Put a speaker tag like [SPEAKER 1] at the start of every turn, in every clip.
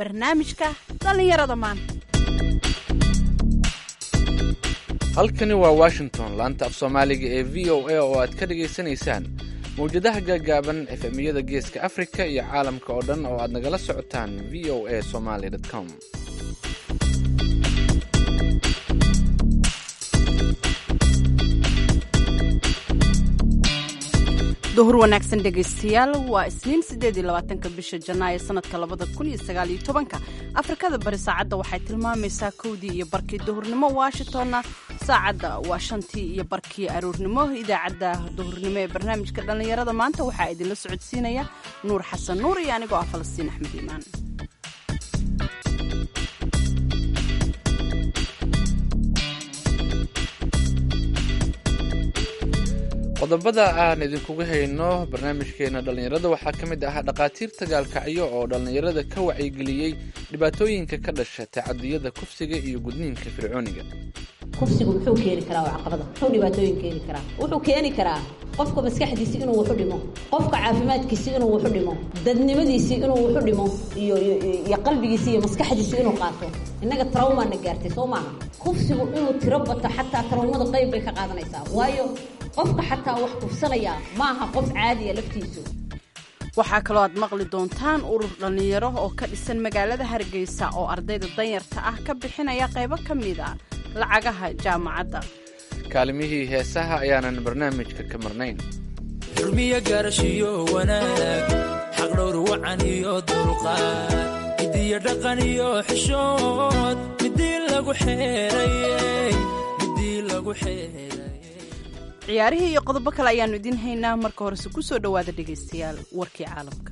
[SPEAKER 1] barnaamijka dhallinyarada maanta
[SPEAKER 2] halkani waa washington laanta af soomaaliga ee v o a oo aad ka dhagaysanaysaan mawjadaha gaagaaban efemiyada geeska afrika iyo caalamka oo dhan oo aad nagala socotaan v o a somaly com
[SPEAKER 1] duhur wanaagsan dhegaystayaal waa isniin siddeed iyo labaatanka bisha janaayo sanadka labada kun iyo sagaal iyo tobanka afrikada bari saacadda waxay tilmaamaysaa kowdii iyo barkii duhurnimo washingtonna saacadda waa shantii iyo barkii aroornimo idaacadda duhurnimo ee barnaamijka dhallinyarada maanta waxaa idinla socodsiinaya nuur xasan nuur iyo anigoo ah falastiin axmed iimaan
[SPEAKER 2] qodobada aan idinkuga hayno barnaamijkeena dhallinyarada waxaa ka mid ah dhakhaatiirta gaalkacyo oo dhallinyarada ka wacyigeliyey dhibaatooyinka ka dhasha tacadiyada kufsiga iyo gudniinka fircooniga
[SPEAKER 3] kufsigu muxuu keeni karaa waa caqabada muxuu dhibaatooyin keeni karaa wuxuu keeni karaa qofka maskaxdiisi inuu waxu dhimo qofka caafimaadkiisi inuu waxu dhimo dadnimadiisii inuu waxu dhimo iyo iyo qalbigiisi iyo maskaxdiisi inuu qaato innaga trawmaana gaartay soo maaha kufsigu inuu tiro bato xataa trawmada qayb bay ka qaadanaysaa waayo qofka xataa wax kufsanaya maaha qof caadiya laftiisu
[SPEAKER 1] waxaa kaloo aad maqli doontaan urur dhallinyaro oo ka dhisan magaalada hargeysa oo ardayda danyarta ah ka bixinaya qaybo ka mid a lacagaha jaamacadda
[SPEAKER 2] kaalimihii heesaha ayaanan barnaamijka ka marnayn
[SPEAKER 4] xurmiyo gaarashiyo wanaag xaqdhowr wacan iyo dulqaad midiyo dhaqan iyo xishood midii lagu xeerayey midii lagu xeeray
[SPEAKER 1] ciyaarihii iyo qodobo kale ayaannu idiin haynaa marka horese ku soo dhowaada dhegaystayaal warkii caalamka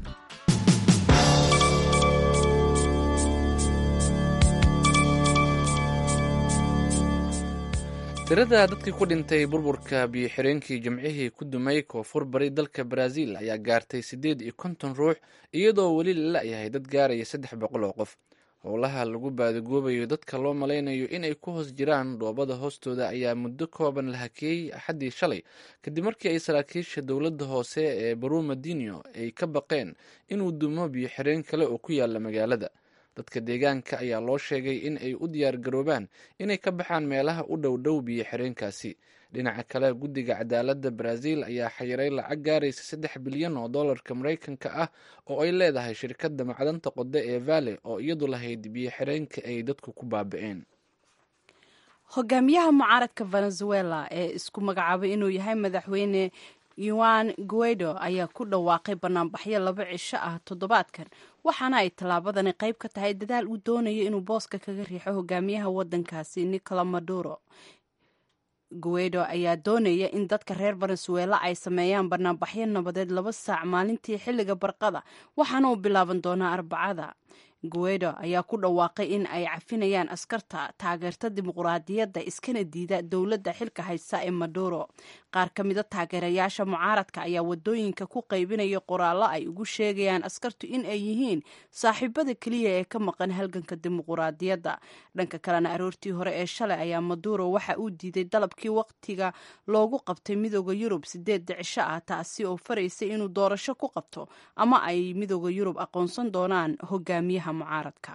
[SPEAKER 2] tirada dadkii ku dhintay burburka biyo-xireenkii jimcihii ku dumay koonfur bari dalka baraaziil ayaa gaartay siddeed iyo konton ruux iyadoo weli la la'yahay dad gaaraya saddex boqol oo qof howlaha lagu baadigoobayo dadka loo malaynayo inay ku hoos jiraan dhoobada hoostooda ayaa muddo kooban la hakeeyey axaddii shalay kadib markii ay saraakiisha dowladda hoose ee barumadinio ay ka baqeen inuu dumo biyo-xireen kale oo ku yaala magaalada dadka deegaanka ayaa loo sheegay in ay u diyaar garoobaan inay ka baxaan meelaha u dhow dhow biyo xireenkaasi dhinaca kale guddiga cadaaladda baraaziil ayaa xayiray lacag gaaraysa saddex bilyan oo dollarka maraykanka ah oo ay leedahay shirkadda macdanta qode ee vale oo iyadu lahayd biyo xireenka ay dadku ku baabi'een
[SPEAKER 1] hogaamiyaha mucaaradka venezuela ee isku magacaabay inuu yahay madaxweyne yuan guaido ayaa ku dhawaaqay banaanbaxyo laba cisho ah toddobaadkan waxaana ay tallaabadani qayb ka tahay dadaal uu doonayo inuu booska kaga riixo hogaamiyaha waddankaasi nicola maduro guaido ayaa doonaya in dadka reer venezuela ay sameeyaan banaanbaxyo nabadeed laba saac maalintii xilliga barqada waxaana uu bilaaban doonaa arbacada guaido ayaa ku dhawaaqay in ay cafinayaan askarta taageerta dimuquraadiyadda iskana diida dowladda xilka haysta ee maduro qaar ka mida taageerayaasha mucaaradka ayaa wadooyinka ku qaybinaya qoraallo ay ugu sheegayaan askartu in ay yihiin saaxiibada keliya ee ka maqan halganka dimuquraadiyadda dhanka kalena aroortii hore ee shalay ayaa maduro waxa uu diiday dalabkii waqtiga loogu qabtay midooda yurub sideedda cisho ah taasi oo faraysay inuu doorasho ku qabto ama ay midooda yurub aqoonsan doonaan hogaamiyaha mucaaradka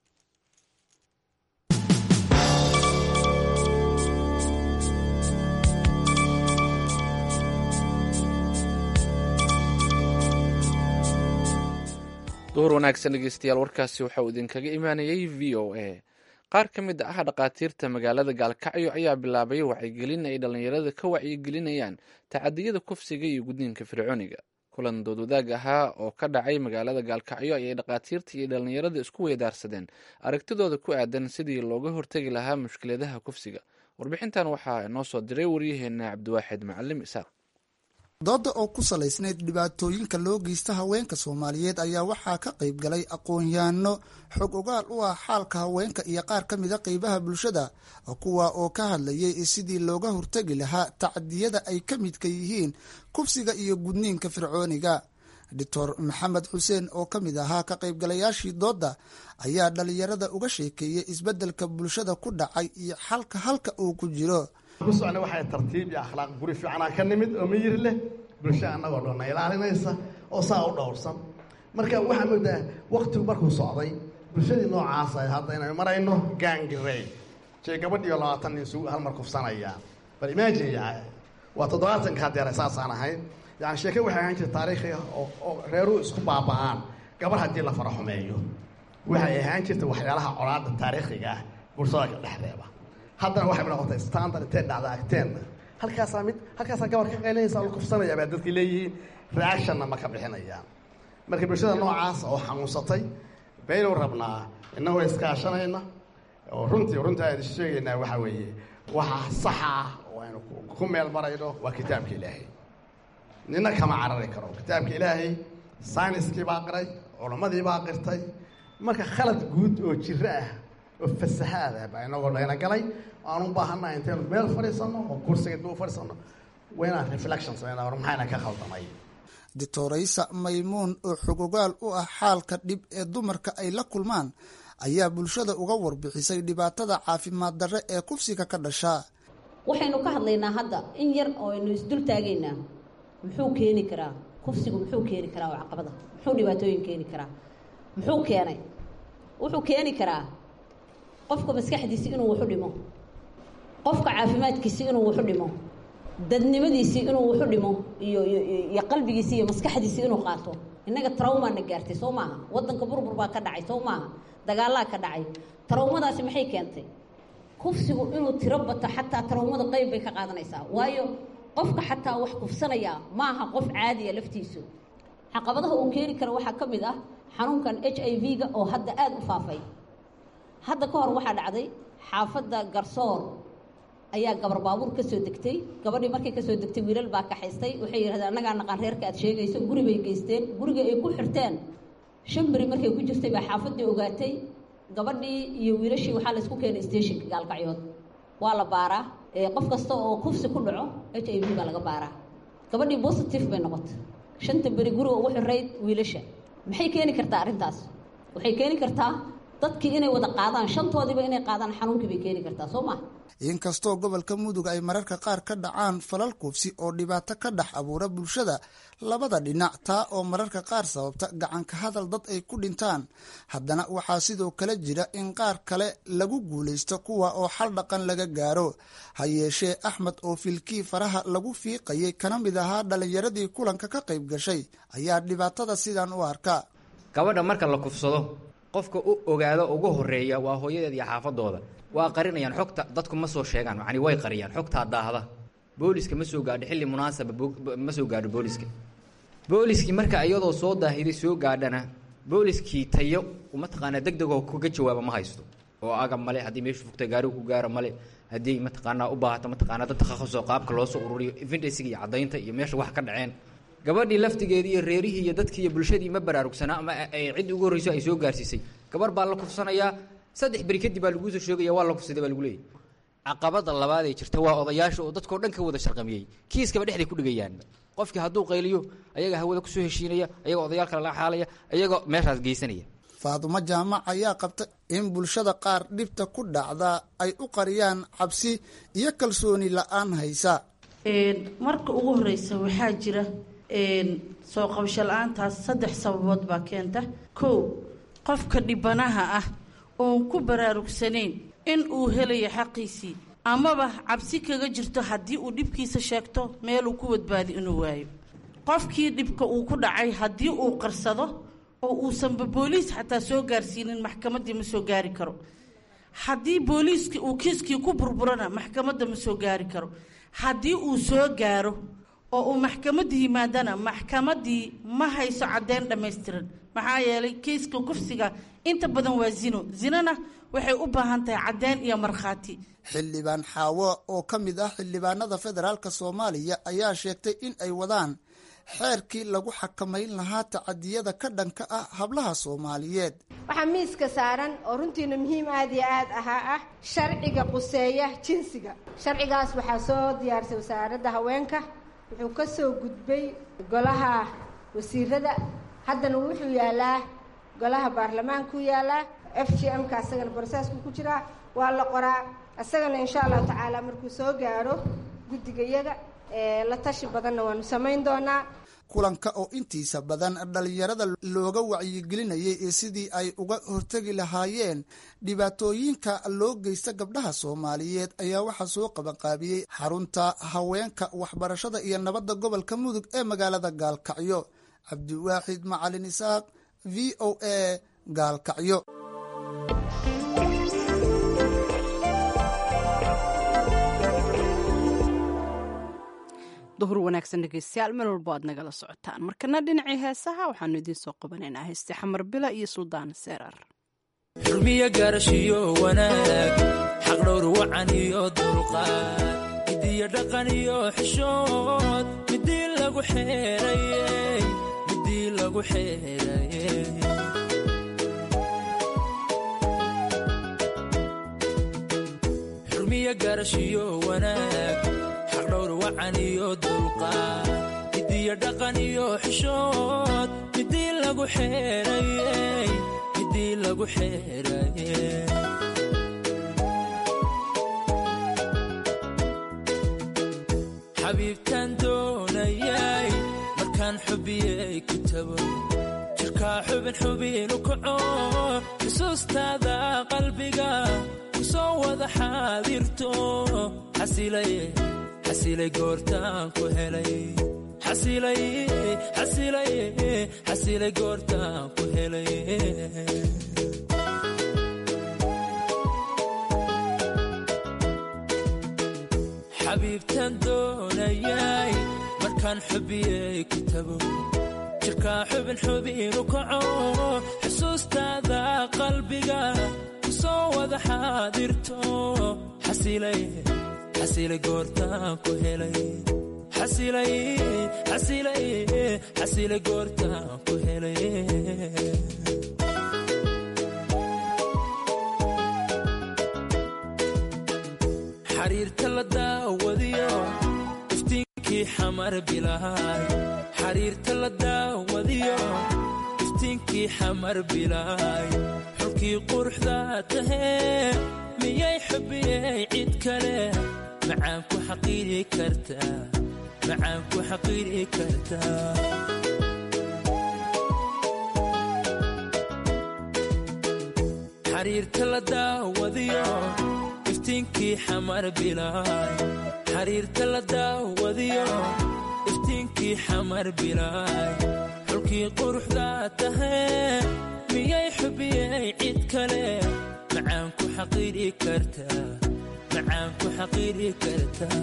[SPEAKER 2] duhur wanaagsan dhegeystayaal warkaasi waxa uu idinkaga imaanayay v o a qaar ka mid ah dhakhaatiirta magaalada gaalkacyo ayaa bilaabay wacyigelin ay dhallinyarada ka wacyigelinayaan tacadiyada kufsiga iyo gudniinka fircooniga kulan doodwadaag ahaa oo ka dhacay magaalada gaalkacyo ayay dhakhaatiirta iyo dhallinyarada isku weydaarsadeen aragtidooda ku aadan sidii looga hortegi lahaa mushkiladaha kufsiga warbixintan waxaa noo soo diray waryaheena cabdiwaaxid macalim isaaq
[SPEAKER 5] dooda oo ku salaysnayd dhibaatooyinka loo geysta haweenka soomaaliyeed ayaa waxaa ka qayb galay aqoon-yahanno xog ogaal u ah xaalka haweenka iyo qaar ka mida qeybaha bulshada kuwa oo ka hadlayay sidii looga hortegi lahaa tacadiyada ay ka midka yihiin kufsiga iyo gudniinka fircooniga doctor maxamed xuseen oo ka mid ahaa ka qaybgalayaashii doodda ayaa dhalinyarada uga sheekeeyey isbeddelka bulshada ku dhacay iyo xalka halka uu ku jiro
[SPEAKER 6] ku socna waxay tartiib iyo akhlaaq guri fiicanaa ka nimid oo miyir leh bulsho annagoo dhanna ilaalinaysa oo saa u dhowrsan marka waxaa moodaa waktigu markuu socday bulshadii noocaas ay hadda inaynu marayno gaangirey jee gabadhiyo labaatan nin isugu halmar kufsanayaan bal imagine yahay waa toddobaatanka hadeer saasaan ahayn yani sheeke waxay ahaan jirta taariikhi ah oo oo reeruhu isku baaba'aan gabar haddii la fara xumeeyo waxay ahaan jirta waxyaalaha colaada taariikhiga ah bulshada ka dhexdeeda haddana waxay noqotay standard intee dhacda agteenna halkaasaa mid halkaasaa gabar ka qaylinaysa la kufsanaya baa dadki leeyihiin reactionna ma ka bixinayaan marka bulshada noocaas oo xanuunsatay baynu rabnaa innagoo iskaashanayna oo runtii runtii aynu sheegaynaa waxaa weeye waxa saxa ah oo aynu ku meel marayno waa kitaabka ilaahay nina kama carari karo kitaabka ilaahay sayniskii baa qiray culammadii baa qirtay marka khalad guud oo jiro ah oo fasahaad ah baa inagoo layna galay aan u baahannaha intaynu meel fadhiisanno oo kursiga dib u fadhiisanno waa inaan reflection samayna war maxayna ka khaldamay
[SPEAKER 5] doctoraysa maymuun oo xogogaal u ah xaalka dhib ee dumarka ay la kulmaan ayaa bulshada uga warbixisay dhibaatada caafimaad darre ee kufsiga ka dhashaa
[SPEAKER 3] waxaynu ka hadlaynaa hadda in yar oo aynu isdul taagaynaa muxuu keeni karaa kufsigu muxuu keeni karaa oo caqabada muxuu dhibaatooyin keeni karaa muxuu keenay wuxuu keeni karaa qofka maskaxdiisi inuu waxu dhimo qofka caafimaadkiisi inuu waxu dhimo dadnimadiisii inuu waxu dhimo iyo iyo qalbigiisi iyo maskaxdiisi inuu qaato innaga trawmaana gaartay soo maaha waddanka burbur baa ka dhacay soo maaha dagaalaa ka dhacay trawmadaasi maxay keentay kufsigu inuu tiro bato xataa trawmada qayb bay ka qaadanaysaa waayo qofka xataa wax kufsanayaa maaha qof caadiya laftiisu caqabadaha uu keeni kara waxaa ka mid ah xanuunkan h i v-ga oo hadda aada u faafay hadda ka hor waxaa dhacday xaafadda garsoor ayaa gabar baabuur ka soo degtay gabadhii markay ka soo degtay wiilal baa kaxaystay waxay yidhahdeen annagaa naqaan reerka aad sheegayso guri bay geysteen guriga ay ku xirteen shan beri markay ku jirtay baa xaafaddii ogaatay gabadhii iyo wiilashii waxaa la isku keenay stationka gaalkacyood waa la baaraa qof kasta oo kufsi ku dhaco h i v baa laga baaraa gabadhii positive bay noqotay shanta beri guriga ugu xirayd wiilasha maxay keeni kartaa arrintaas waxay keeni kartaa dadkii inay wada qaadaan shantoodiiba inay qaadaan xanuunkii bay keeni kartaa soo maha
[SPEAKER 5] inkastoo gobolka mudug ay mararka qaar ka dhacaan falal kufsi oo dhibaato ka dhex abuura bulshada labada dhinac taa oo mararka qaar sababta gacanka hadal dad ay ku dhintaan haddana waxaa sidoo kale jira in qaar kale lagu guulaysto kuwa oo xal dhaqan laga gaaro ha yeeshee axmed oo filkii faraha lagu fiiqayay kana mid ahaa dhallinyaradii kulanka ka qayb gashay ayaa dhibaatada sidan u arka
[SPEAKER 7] gabadha marka la kufsado qofka u ogaado ugu horeeya waa hooyadeed iyo xaafadooda waa qarinayaan xogta dadku ma soo sheegaan yani way qariyaan xogtaa daahda booliska ma soo gaadho xilli munaasaba ma soo gaadho booliska booliskii marka iyadoo soo daahiday soo gaadhana booliskii tayo mataqaanaa deg degoo kaga jawaaba ma haysto oo aga male haddii meeshu fogta gaarigu ku gaaro male haddii mataqaanaa u baahato mataqaanaa dad takhasusoo qaabka loo soo ururiyo evidesiga iyo caddaynta iyo meesha wax ka dhaceen gabadhii laftigeedii iyo reerihii iyo dadkii iyo bulshadii ma baraarugsanaa ama ay cid ugu horreyso ay soo gaarsiisay gabar baa la kufsanayaa saddex beri kadib baa laguu soo sheegaya waa la kufsaday baa lagu leeyay caqabada labaad ee jirta waa odayaasha oo dadkao dhan ka wada sharqamiyey kiiskaba dhexday ku dhigayaan qofkii hadduu qayliyo ayaga hawada kusoo heshiinaya ayagoo odayaal kale la xaalaya ayagoo meeshaas geysanaya
[SPEAKER 5] faadumo jaamac ayaa qabta in bulshada qaar dhibta ku dhacda ay u qariyaan cabsi iyo kalsooni la-aan haysa
[SPEAKER 8] marka ugu horeysa waxaa jira soo qabasho la-aantaas saddex sababood baa keenta kow qofka dhibanaha ah oon ku baraarugsanayn in uu helayo xaqiisii amaba cabsi kaga jirto haddii uu dhibkiisa sheegto meeluu ku badbaadi inuu waayo qofkii dhibka uu ku dhacay haddii uu qarsado oo uusanba booliis xataa soo gaarsiinin maxkamaddii ma soo gaari karo haddii booliiskii uu kiiskii ku burburana maxkamadda ma soo gaari karo haddii uu soo gaaro oo uu maxkamadda yimaadana maxkamaddii ma hayso caddeyn dhammaystiran maxaa yeelay kiiska kufsiga inta badan waa zino zinona waxay u baahan tahay caddeyn iyo markhaati
[SPEAKER 5] xildhibaan xaawo oo ka mid ah xildhibaanada federaalk soomaaliya ayaa sheegtay in ay wadaan xeerkii lagu xakamayn lahaa tacadiyada ka dhanka ah hablaha soomaaliyeed
[SPEAKER 9] waxaa miiska saaran oo runtiina muhiim aad iyo aad ahaa ah sharciga quseeya jinsiga sharcigaas waxaa soo diyaarisay wasaaradda haweenka wuxuu ka soo gudbay golaha wasiirada haddana wuxuu yaalaa golaha baarlamaanku yaalaa f g m-ka asagana broseesku ku jiraa waa la qoraa isagana insha allahu tacaala markuu soo gaaro guddigayaga la tashi badanna waanu samayn doonaa
[SPEAKER 5] kulanka oo intiisa badan dhalinyarada looga wacyigelinayay sidii ay uga hortegi lahaayeen dhibaatooyinka loo geysta gabdhaha soomaaliyeed ayaa waxaa soo qabanqaabiyey xarunta haweenka waxbarashada iyo nabadda gobolka mudug ee magaalada gaalkacyo cabdiwaaxid macalin isaaq v o a gaalkacyo
[SPEAKER 1] duhur wanaagsan dhegeystayaal meel walbo aad nagala socotaan markana dhinacii heesaha waxaanu idiin soo qabanaynaa heeste xamar bila iyo suldaan seerar
[SPEAKER 4] xurmiyo gaarashiyo wanaag xaqdhowr wacan iyo dulqaad midiyo dhaqan iyo xishood midii lagu xeerayey midii lagu xeerayey xurmiyo gaarashiyo wanaag xaqdhowr wacan iyo dulqaad midiyo dhaqan iyo xishood midii lagu xeerayey midii lagu xeerayey xabiibtaan doonayay markaan xubiyey ku tago jirkaa xubin xubinu kaco xusuustaada qalbiga ku soo wada xaadirto xasilay xasilay goortaan ku helay xasilay xasilay xasilay goortaan ku helay xabiibtaan doonayay markaan xubiyey ku tago jirkaa xubin xubinu kaco xusuustaada qalbiga ku soo wada xaadirto xasilay xasilay goortaan ku helay xasilay xasilay xasilay goortaan ku helay xariirta la daawadiyo iftiinkii xamar bilaay xariirta la daawadiyo iftiinkii xamar bilaay xulkii quruxda tahee miyay xubiyey cid kale macaan ku xaqiiri kartaa macaan ku xaqiiri kartaa xariirta la daawadiyo iftiinkii xamar bilaay xariirta la daawadiyo iftiinkii xamar bilaay xulkii quruxda tahee miyay xubiyey cid kale macaan ku xaqiiri kartaa macaan ku xaqiiri kartaa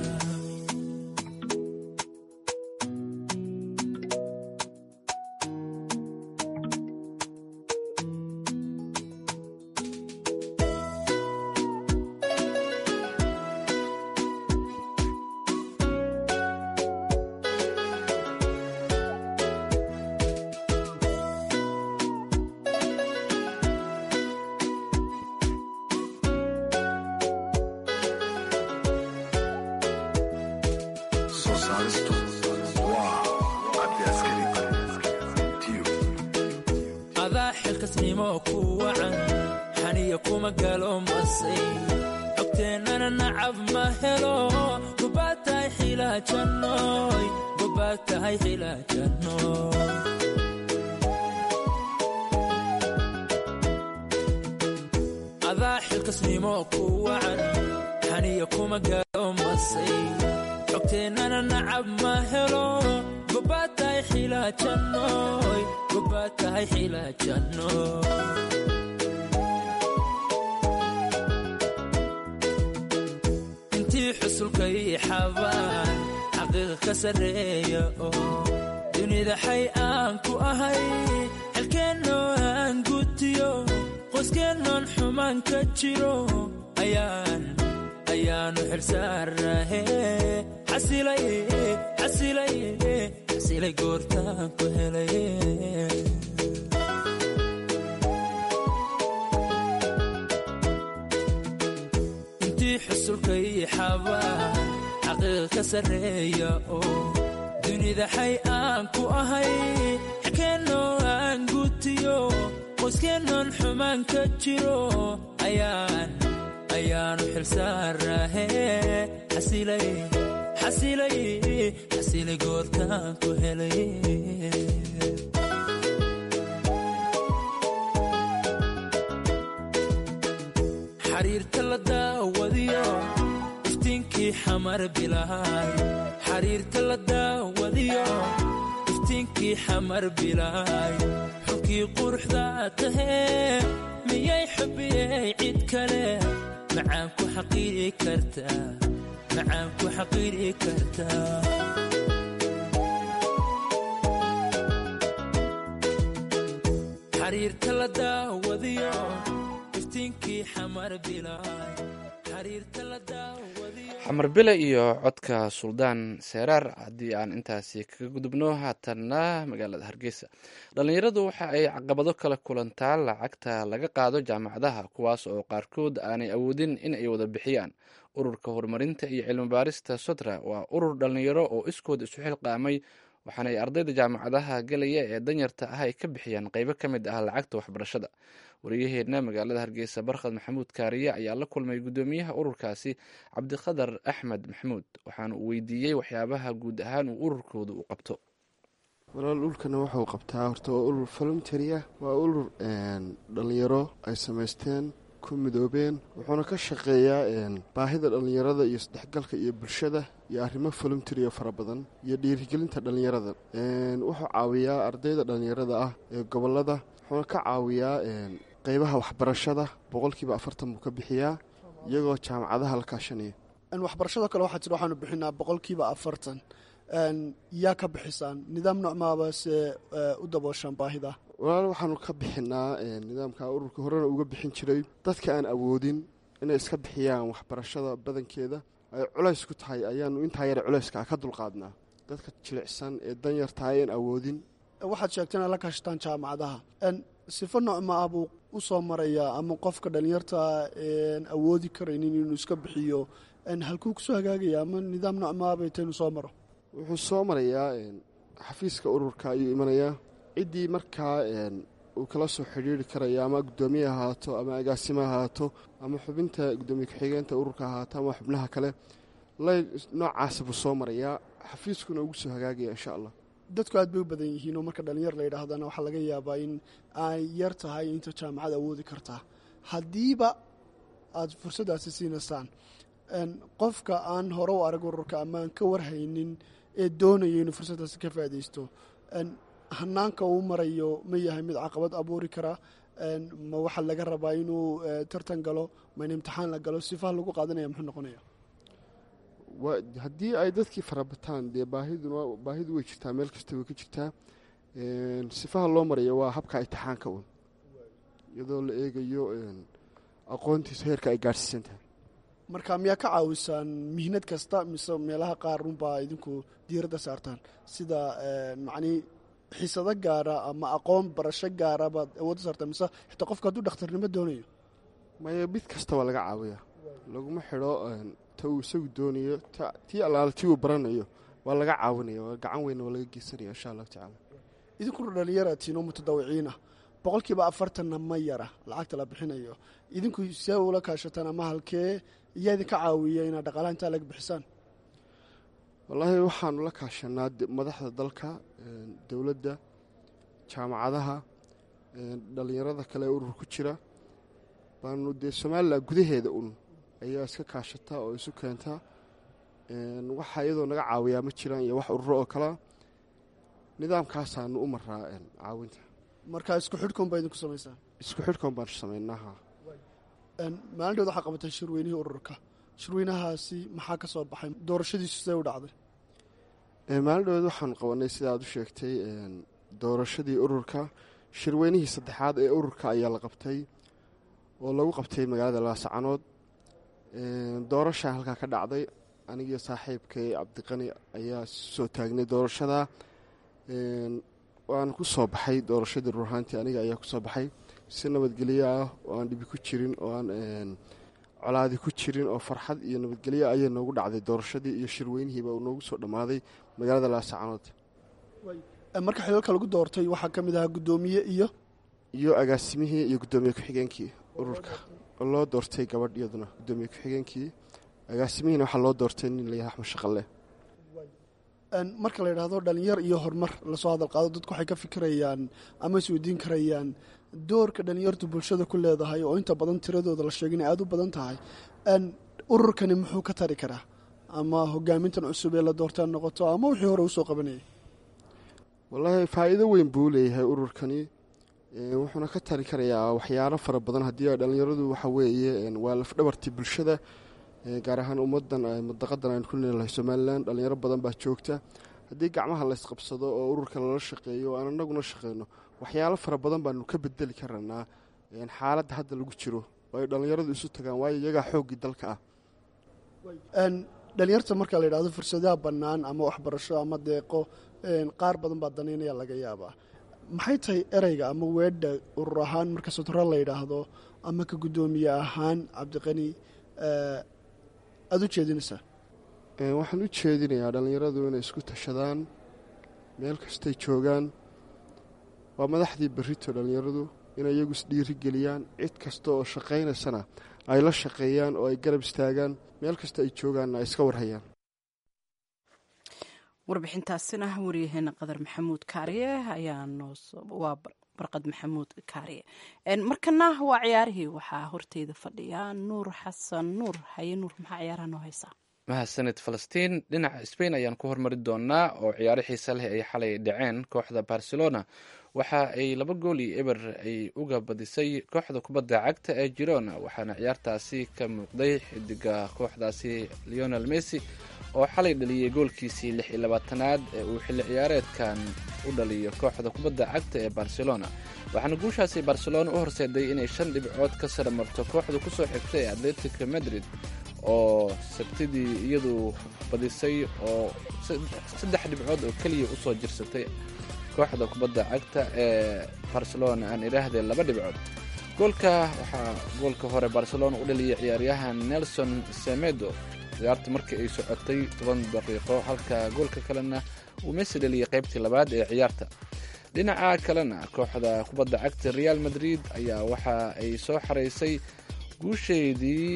[SPEAKER 4] adaa xilkasnimo ku wacan xaniya kuma galo masay cogteennana nacab ma helo gobaad tahay xilaajannoy gobaad tahay xilaajannoy adaa xilkasnimo ku wacan xaniya kuma galo masay cogteennana nacab ma helo gobaad tahay xilaajannoy gobaad tahay xilaajannoy intii xusulka ii xabaan xaqiiqa ka sarreeya oo dunida xay aan ku ahay xelkeennoo aan gutiyo qoyskeenoon xumaan ka jiro ayaan ayaanu xilsaarnahe xasilay xasilay xasilay goortaan ku helay intii xusulka ii xabaan xaqiiqa ka sarreeya oo dunida xay aan ku ahay xelkeennoo aan gutiyo qoyskeenoon xumaan ka jiro ayaan ayaanu xilsaarnahe xasilay xasilay xasilay goortaan ku helay xariirta la daawadiyo iftiinkii xamar bilaay xariirta la daawadiyo iftiinkii xamar bilaay xulkii quruxda tahee miyay xubiyey cid kale macaan ku xaqiiri kartaa macaan ku xaqiiri kartaa xariirta la daawadiyo iftiinkii xamar bilaay xariirta la daawadiyo
[SPEAKER 2] xamar bile iyo codka suldaan seeraar haddii aan intaasi kaga gudubno haatanna magaalada hargeysa dhallinyaradu waxa ay caqabado kala kulantaa lacagta laga qaado jaamacadaha kuwaas oo qaarkood aanay awoodin in ay wada bixiyaan ururka horumarinta iyo cilmi baarista sotra waa urur dhallinyaro oo iskood isu xilqaamay waxaana ay ardayda jaamacadaha galaya ee danyarta ah ay ka bixiyaan qeybo ka mid ah lacagta waxbarashada wariyaheenna magaalada hargeysa barkhad maxamuud kaariye ayaa la kulmay guddoomiyaha ururkaasi cabdiqadar axmed maxamuud waxaana uu weydiiyey waxyaabaha guud ahaan uu ururkooda u qabto
[SPEAKER 10] walaal dhulkana wuxuu qabtaa horta waa urur voluntary ah waa urur dhallinyaro ay samaysteen ku midoobeen wuxuuna ka shaqeeyaa baahida dhallinyarada iyo isdhexgalka iyo bulshada iyo arrimo voluntary oo fara badan iyo dhiirigelinta dhallinyarada wuxuu caawiyaa ardayda dhallinyarada ah ee gobolada wuxuuna ka caawiyaa qeybaha waxbarashada boqolkiiba afartan buu ka bixiyaa iyagoo jaamacadaha la kaashanaya
[SPEAKER 11] waxbarashada kale waxaa jira waxaanu bixinaa boqolkiiba afartan yaa ka bixisaan nidaam nocmaaba se u dabooshaan baahida
[SPEAKER 10] walaal waxaanu ka bixinaa nidaamka ururka horena uga bixin jiray dadka aan awoodin inay iska bixiyaan waxbarashada badankeeda ay culays ku tahay ayaanu intaa yar culayska ka dulqaadnaa dadka jilicsan ee danyartahay aan awoodin
[SPEAKER 11] waxaad sheegtay inaad la kaashataan jaamacadaha sifo nocma ah buu u soo marayaa ama qofka dhallinyarta aan awoodi karaynin inuu iska bixiyo halkuu kusoo hagaagaya ama nidaam nocmaabay taynu soo maro
[SPEAKER 10] wuxuu soo marayaa xafiiska ururka ayuu imanayaa ciddii markaa uu kala soo xidhiiri karaya ama guddoomiye ahaato ama agaasimo ahaato ama xubinta guddoomiye ku-xigeenta ururka ahaato ama xubnaha kale lay noocaasa buu soo marayaa xafiiskuna ugu soo hagaagaya insha allah
[SPEAKER 11] dadku aad bay u badan yihiin oo marka dhallinyar la yidhaahdana waxaa laga yaabaa in ay yar tahay inta jaamacad awoodi kartaa haddiiba aada fursaddaasi siinaysaan qofka aan hore u arag ururka ama aan ka warhaynin ee doonaya inuu fursaddaasi ka faaidaysto hanaanka uu marayo ma yahay mid caqabad abuuri kara ma waxaa laga rabaa inuu tartan galo ma in imtixaan la galo sifaha lagu qaadanaya muxuu noqonaya
[SPEAKER 10] haddii ay dadkii farabataan dee baahiduna baahidu way jirtaa meel kasta way ka jirtaa sifaha loo marayo waa habka imtixaanka un iyadoo la eegayo aqoontiisa heerka ay gaadhsiisan tahay
[SPEAKER 11] marka miyaa ka caawisaan mihnad kasta mise meelaha qaar runbaa idinku diiradda saartaan sida macnii xiisado gaara ama aqoon barasho gaara baad awoodda saartaan mise xitaa qofka hadduu dhakhtarnimo doonayo
[SPEAKER 10] maya mid kasta waa laga caawiyaa laguma xidho ta uu isagu doonayo tii allaala tii uu baranayo waa laga caawinaya waa gacan weynna waa laga geysanaya insha allahu tacaala
[SPEAKER 11] idinkuna dhalinyaratiin oo mutadawiciinah boqolkiiba afartanna ma yara lacagta la bixinayo idinku see ula kaashataan ama halkee iyaa idinka caawiya inaad dhaqaalaha intaa laga bixisaan
[SPEAKER 10] wallaahi waxaanu la kaashanaa madaxda dalka dowladda jaamacadaha dhallinyarada kale ee urur ku jira baanu dee somalilan gudaheeda un ayaa iska kaashataa oo isu keentaa waxaa iyadoo naga caawiyaa ma jiraan iyo wax ururo oo kalea nidaamkaasaanu u maraa caawinta
[SPEAKER 11] marka isku xidhkoon baa idinku samaysaan
[SPEAKER 10] isku xidhkoon baan samaynaha
[SPEAKER 11] maalin dhood waxaa qabatay shirweynihii ururka shirweynahaasi maxaa ka soo baxay doorashadiisu see u dhacday
[SPEAKER 10] maalin dhood waxaanu qabanay sida aad u sheegtay doorashadii ururka shirweynihii saddexaad ee ururka ayaa la qabtay oo lagu qabtay magaalada laasacanood doorashaa halkaa ka dhacday anigiyo saaxiibkay cabdiqani ayaa soo taagnay doorashada waana ku soo baxay doorashadii ruurhaantii aniga ayaa ku soo baxay si nabadgelyo ah oo aan dhibi ku jirin oo aan colaadi ku jirin oo farxad iyo nabadgelyo ayay noogu dhacday doorashadii iyo shirweynihiiba uu noogu soo dhammaaday magaalada laasacanood
[SPEAKER 11] marka xilalka lagu doortay waxaa ka mid ahaa guddoomiye iyo
[SPEAKER 10] iyo agaasimihii iyo guddoomiye ku-xigeenkii ururka oo loo doortay gabadh iyaduna guddoomiye ku-xigeenkii agaasimihiina waxaa loo doortay nin layahay axmed shaqalle
[SPEAKER 11] marka la yidhaahdo dhalinyar iyo horumar lasoo hadal qaado dadku waxay ka fikirayaan ama isweydiin karayaan doorka dhalinyartu bulshada ku leedahay oo inta badan tiradooda la sheegay inay aada u badan tahay ururkani muxuu ka tari karaa ama hogaamintan cusub ee la doortaan noqoto ama wixii hore usoo qabanayay
[SPEAKER 10] wallaahi faa'iido weyn buu leeyahay ururkani wuxuuna ka tari karayaa waxyaalo fara badan haddii dhalinyaradu waxa weeye waa lafdhabartii bulshada gaar ahaan ummadan madaqadan aynu ku leelahay somalilan dhalinyaro badan baa joogta haddii gacmaha laysqabsado oo ururka lala shaqeeyo o aan anaguna shaqeyno waxyaalo fara badan baanu ka bedeli karanaa xaaladda hadda lagu jiro oo ay dhalinyaradu isu tagaan waayo iyagaa xooggii dalka ah
[SPEAKER 11] dhalinyarta marka la yidhahdo fursadaha bannaan ama waxbarasho ama deeqo qaar badan baa danaynaya laga yaabaa maxay tahay ereyga ama weedha urur ahaan marka sotoro la yidhaahdo ama ka guddoomiye ahaan cabdiqani aada u jeedinaysaa
[SPEAKER 10] waxaan u jeedinayaa dhallinyaradu inay isku tashadaan meel kastay joogaan waa madaxdii berrito dhallinyaradu inay iyagu isdhiiri geliyaan cid kasta oo shaqaynaysana ay la shaqeeyaan oo ay garab istaagaan meel kasta ay joogaanna ay iska warhayaan
[SPEAKER 1] warbixintaasina waryaheena qadar maxamuud kaariye ayaa noowaa barqad maxamuud kaariye markana waa ciyaarihii waxaa horteyda fadhiya nuur xasan nuur haye nuur maxaa ciyaaraha noo haysaa
[SPEAKER 2] mahadsanid falastiin dhinaca sbain ayaan ku hormari doonaa oo ciyaaro xiisa leh ay xalay dhaceen kooxda barcelona waxa ay laba gool iyo eber ay uga badisay kooxda kubadda cagta ee girona waxaana ciyaartaasi ka muuqday xidiga kooxdaasi leonel messi oo xalay dhaliyey goolkiisii lix iyo labaatanaad ee uu xilli ciyaareedkan u dhaliyo kooxda kubadda cagta ee barcelona waxaana guushaasi barcelona u horseeday inay shan dhibcood ka sara marto kooxda kusoo xigtay ee atletico madrid oo sabtidii iyadu badisay oo saddex dhibcood oo keliya usoo jirsatay kooxda kubadda cagta ee barcelona aan idhaahdee laba dhibcood goolka waxaa goolka hore barcelona u dhaliyay ciyaaryahan nelson semedo ciyaarta markii ay socotay toban daqiiqo halka goolka kalena uu messi dhaliyay qaybtii labaad ee ciyaarta dhinaca kalena kooxda kubadda cagta real madrid ayaa waxa ay soo xaraysay guusheedii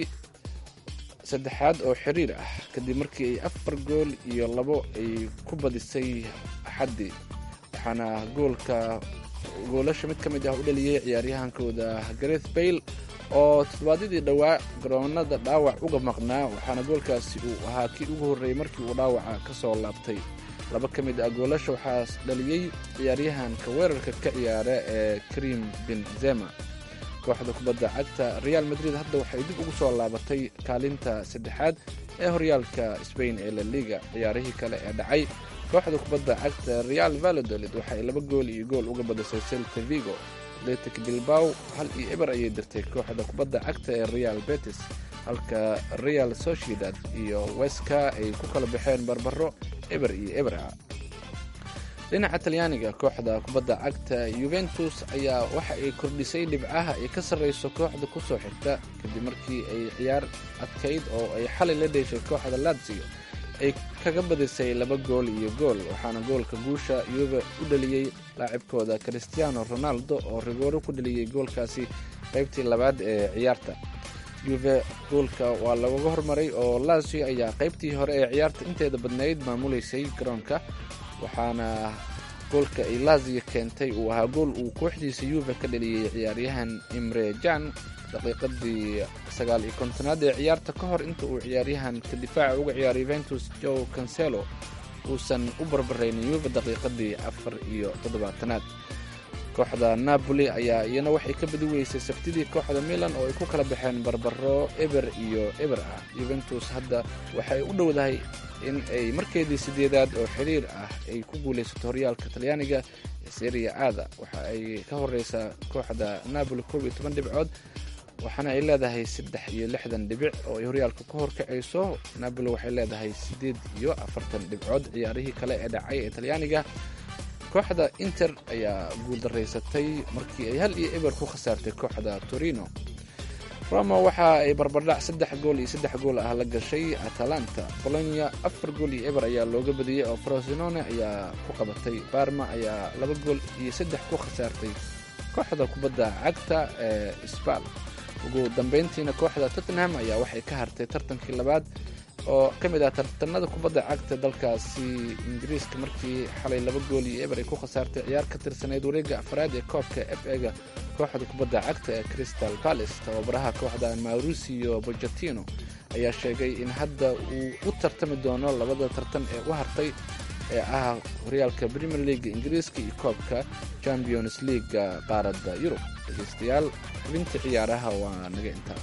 [SPEAKER 2] saddexaad oo xiriir ah kadib markii ay afar gool iyo labo ay ku badisay axaddii waxaana goolka goolasha mid ka mid ah u dhaliyey ciyaaryahankooda gareth bayle oo toddobaadyadii dhowaa garoonada dhaawac uga maqnaa waxaana goolkaasi uu ahaa kii ugu horreeyey markii uu dhaawaca ka soo laabtay laba ka mid ah goolasha waxaa dhaliyey ciyaaryahanka weerarka ka ciyaara ee karim benzema kooxda kubadda cagta real madrid hadda waxay dib ugu soo laabatay kaalinta saddexaad ee horyaalka sbain ee la liga ciyaarihii kale ee dhacay kooxda kubadda cagta real valladolid waxay laba gool iyo gool uga badisay celta vigo atletic bilbaw hal iyo eber ayay dirtay kooxda kubadda cagta ee real betis halka real sociedad iyo weska ay ku kala baxeen barbaro eber iyo eber ah dhinaca talyaaniga kooxda kubadda cagta yuventus ayaa waxa ay kordhisay dhibcaha ay ka sarreyso kooxda kusoo xigta kadib markii ay ciyaar adkayd oo ay xalay la dheeshay kooxda lazio ay kaga badisay laba gool iyo gool waxaana goolka guusha yuve u dhaliyey laacibkooda christiano ronaldo oo rigooro ku dhaliyey goolkaasi qaybtii labaad ee ciyaarta yuve goolka waa lagaga hormaray oo lazio ayaa qaybtii hore ee ciyaarta inteeda badnayd maamuleysay garoonka waxaana goolka ay lazio keentay uu ahaa gool uu kooxdiisa yuve ka dhaliyey ciyaaryahan imre jan daqiiqadii sagaal iyo kontonaad ee ciyaarta ka hor inta uu ciyaaryahanka difaaca uga ciyaaray yuventus joe cancelo uusan u barbaraynin yuve daqiiqadii afar iyo toddobaatanaad kooxda napoli ayaa iyana waxay ka badi weysay sabtidii kooxda milan oo ay ku kala baxeen barbaro eber iyo eber ah yuventus hadda waxay u dhowdahay in ay markeedii sideedaad oo xiriir ah ay ku guulaysato horyaalka talyaaniga ee seria aada waxa ay ka horeysaa kooxda napoli koob iyo toban dhibcood waxaana ay leedahay saddex iyo lixdan dhibic oo ay horyaalka ka horkacayso napoli waxay leedahay siddeed iyo afartan dhibcood ciyaarihii kale ee dhacay ee talyaaniga kooxda inter ayaa guuldaraysatay markii ay hal iyo eber ku khasaartay kooxda torino roma waxa ay barbardhac saddex gool iyo saddex gool ah la gashay atalanta bolonia afar gool iyo eber ayaa looga badiyey oo frosinone ayaa ku qabatay barma ayaa laba gool iyo saddex ku khasaartay kooxda kubadda cagta ee sbal ugu dambeyntiina kooxda tottenham ayaa waxay ka hartay tartankii labaad oo ka mid ah tartanada kubadda cagta dalkaasi ingiriiska markii xalay laba gool iyo eber ay ku khasaartay ciyaar ka tirsaneyd wareegga afraad ee koobka f ega kooxda kubadda cagta ee crystal palace tababaraha kooxda mauricio bochetino ayaa sheegay in hadda uu u tartami doono labada tartan ee u hartay ee ah horyaalka premier leaga ingiriiska iyo koobka champions leaga qaaradda yurub dhegeystayaal xubintii ciyaaraha waa naga intaa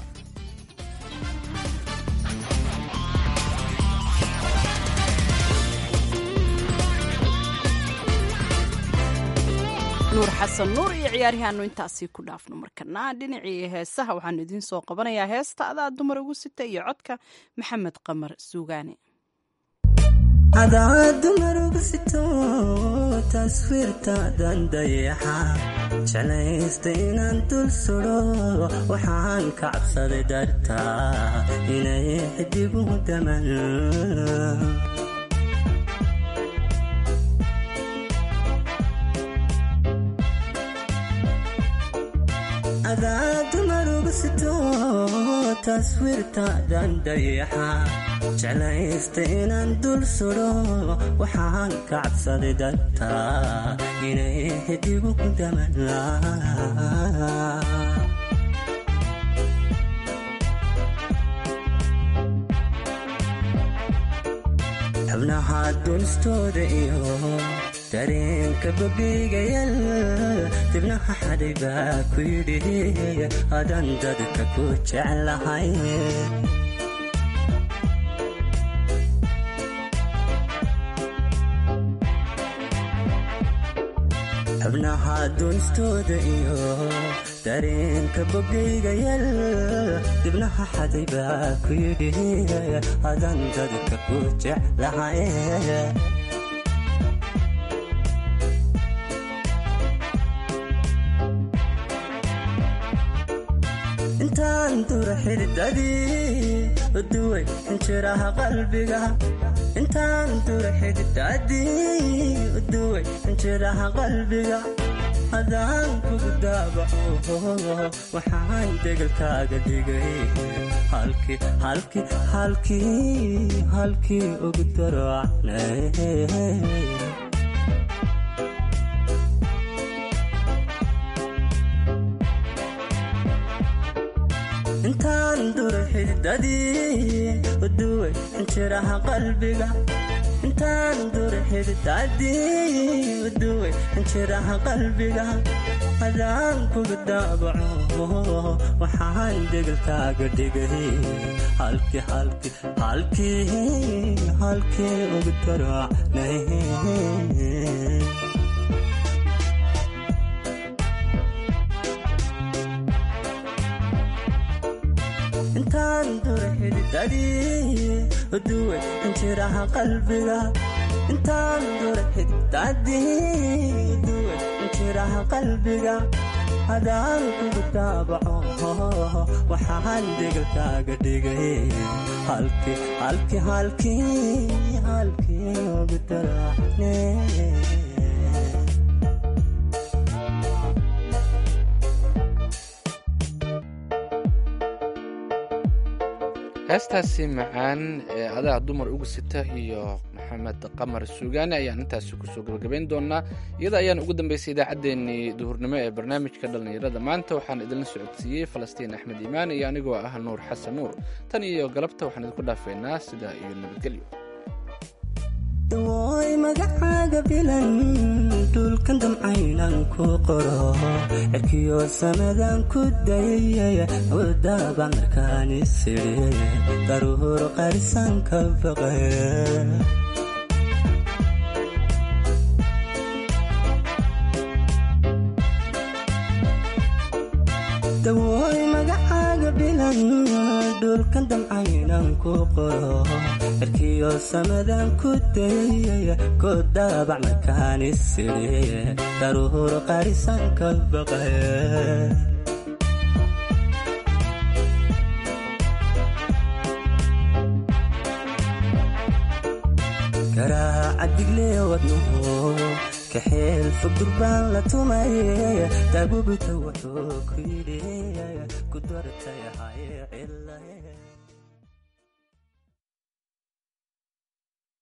[SPEAKER 1] nuur xasan nuur iyo ciyaarihaanu intaasii ku dhaafno markana dhinacii heesaha waxaanu idiin soo qabanayaa heesta adaa dumar ugu sita iyo codka maxamed qamar suugaane
[SPEAKER 12] adaa dumar ugu sito taswiirtaadan dayaxa jeclaysta inaan dul sudo waxaan ka cabsaday dartaa inay xidigu daman adaa dumar ugu sito taswiirtaadan dayaxa jeclaysta inaan dul sudo waxaan ka cabsaday dartaa inay xidigu daman xubnaha dunistooda iyo dareenka babigayal dibnaha xadhay baa ku yidhi adan dadka ku jeclahay xubnaha dunistooda iyo dareenka bogaygayal dibnaha xaday baa ku yidhi adan dadka ku jeclahay intaan dura xididadii uduway injiraha qalbiga intaan dura xididadii uduway injiraha qalbiga hadaan kugu daabaco waxaan degalkaaga dhigay halkii halkii halkii halkii ugu darocnay intaan dura xididadii uduway injiraha qalbiga intaan dura xididadii uduway injiraha qalbiga hadaan kuga daabaco waxaan degalkaaga dhigay halkii halkii halkii halkii ugu darocnay intaan dura xididadii uduway injiraha qalbiga intaan dura xididadii uduway injiraha qalbiga hadaan kugu daabaco waxaan degalkaaga dhigay halkii halkii halkii halkii ugu daracne
[SPEAKER 2] heestaasi macaan ee adaa dumar uga sita iyo maxamed qamar suugaane ayaan intaasi kusoo gabagabayn doonaa iyada ayaan ugu dambeysay idaacaddeenii duhurnimo ee barnaamijka dhallinyarada maanta waxaan idinla socodsiiyey falastiin axmed iimaan iyo anigoo ah nuur xasan nuur tan iyo galabta waxaan idinku dhaafeynaa sidaa iyo nabadgelyo
[SPEAKER 12] dawooy magacaaga bilan dhulkan damcaynan ku qoro cirkiyo samadan ku dayay wadaba markaan isiri daruur qarisan ka baqe dawooy magacaaga bilan dhulkan damcaynan ku qoro cirkiyo samadan ku dayay kodabac markaan isiri daruur qarisan ka baqe garaaca diglee wadnuhu kaxeel fog durbaan la tumay daabubita wuxuu ku yidhi ku dartay hay cilahe